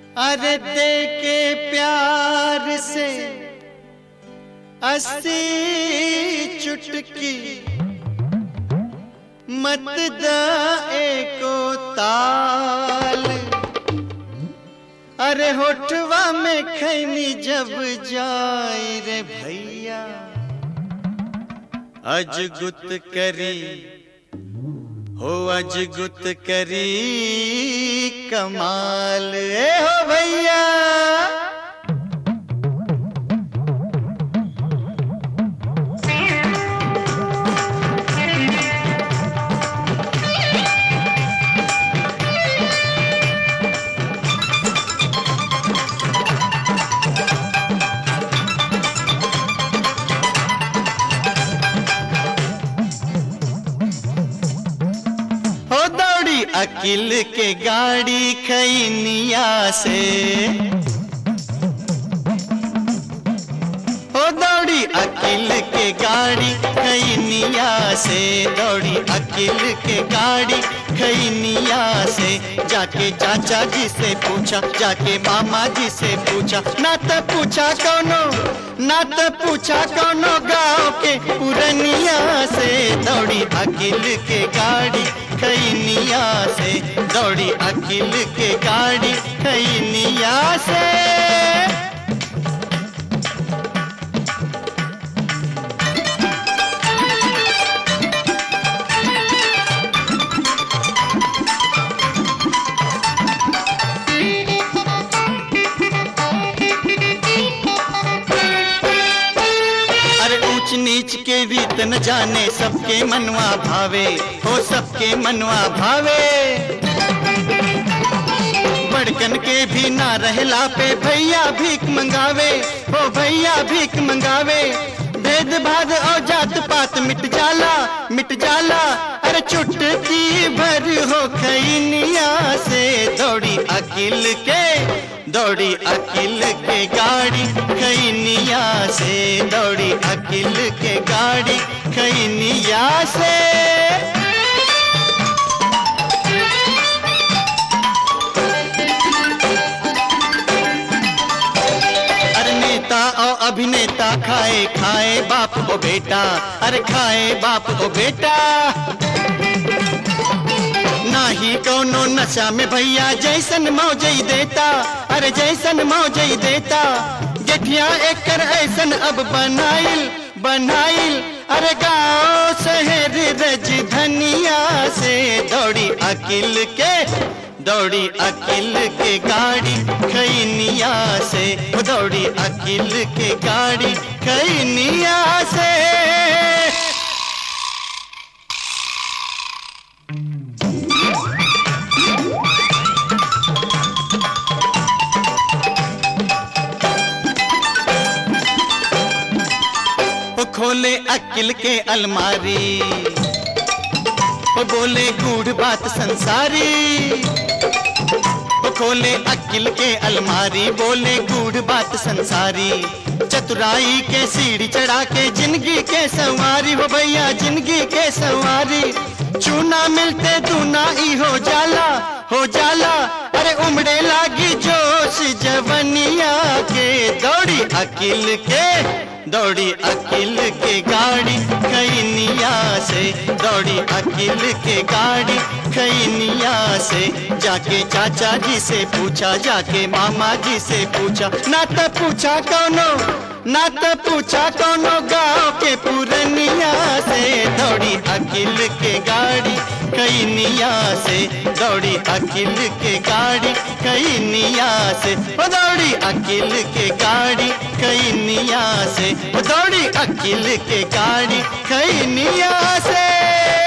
अरे दे के प्यार से अस्सी चुटकी मत दाए को ताल अरे होठवा में खैनी जब जाए रे भैया अजगुत करी हो अजगुत करी कमाल ए हो भैया हो दौड़ी अकिल के गाड़ी खैनिया से हो दौड़ी अकिल के गाड़ी खैनिया से दौड़ी अकिल के गाड़ी खैनिया से जाके चाचा जी से पूछा जाके मामा जी से पूछा ना तो पूछा कौनो ना तो पूछा कौनो गाँव के पुरनिया से दौड़ी अकिल के गाड़ी खैनिया से दौड़ी अकिल के गाड़ी खैनिया से अरे ऊंच नीच के रीत न जाने सबके मनवा भावे हो सबके मनवा भावे बड़कन के भी ना रहला पे भैया भीख मंगावे हो भैया भीख मंगावे भेद भाद और जात पात मिट जाला मिट जाला अरे चुटकी भर हो खैनिया से दौड़ी अकिल के दौड़ी अकिल के गाड़ी खैनिया से दौड़ी अकिल के गाड़ी खैनिया से अरे नेता और अभिनेता खाए खाए बाप ओ बेटा अरे खाए बाप ओ बेटा नाही कौनो नशा में भैया जैसन मौजई देता अरे जैसन मौजई देता गेठिया एकर ऐसन अब बनाइल बनाइल अरे गाँव शहर रज धनिया से दौड़ी अकिल के दौड़ी अकिल के गाड़ी खैनिया से दौड़ी अकिल के गाड़ी खैनिया से वो खोले अकिल के अलमारी वो बोले गूढ़ बात संसारी वो खोले अकिल के अलमारी बोले गूढ़ बात संसारी चतुराई के सीढ़ी चढ़ा के जिंदगी के सवारी हो भैया जिंदगी के सवारी चूना मिलते दूना ई हो जाला हो जाला अरे उमड़े लागी जोश जवनिया के दौड़ी अकिल के दौड़ी अकिल के गाड़ी खैनिया से दौड़ी अकिल के गाड़ी खैनिया से जाके चाचा जी से पूछा जाके मामा जी से पूछा ना तो पूछा कौनो ना तो पूछा कौनो गाँव के पुरनिया से दौड़ी अकिल के गाड़ी खैनिया से दौड़ी अकिल के गाड़ी खैनिया से ओ दौड़ी अकिल के गाड़ी खैनिया से ओ दौड़ी अकिल के गाड़ी खैनिया से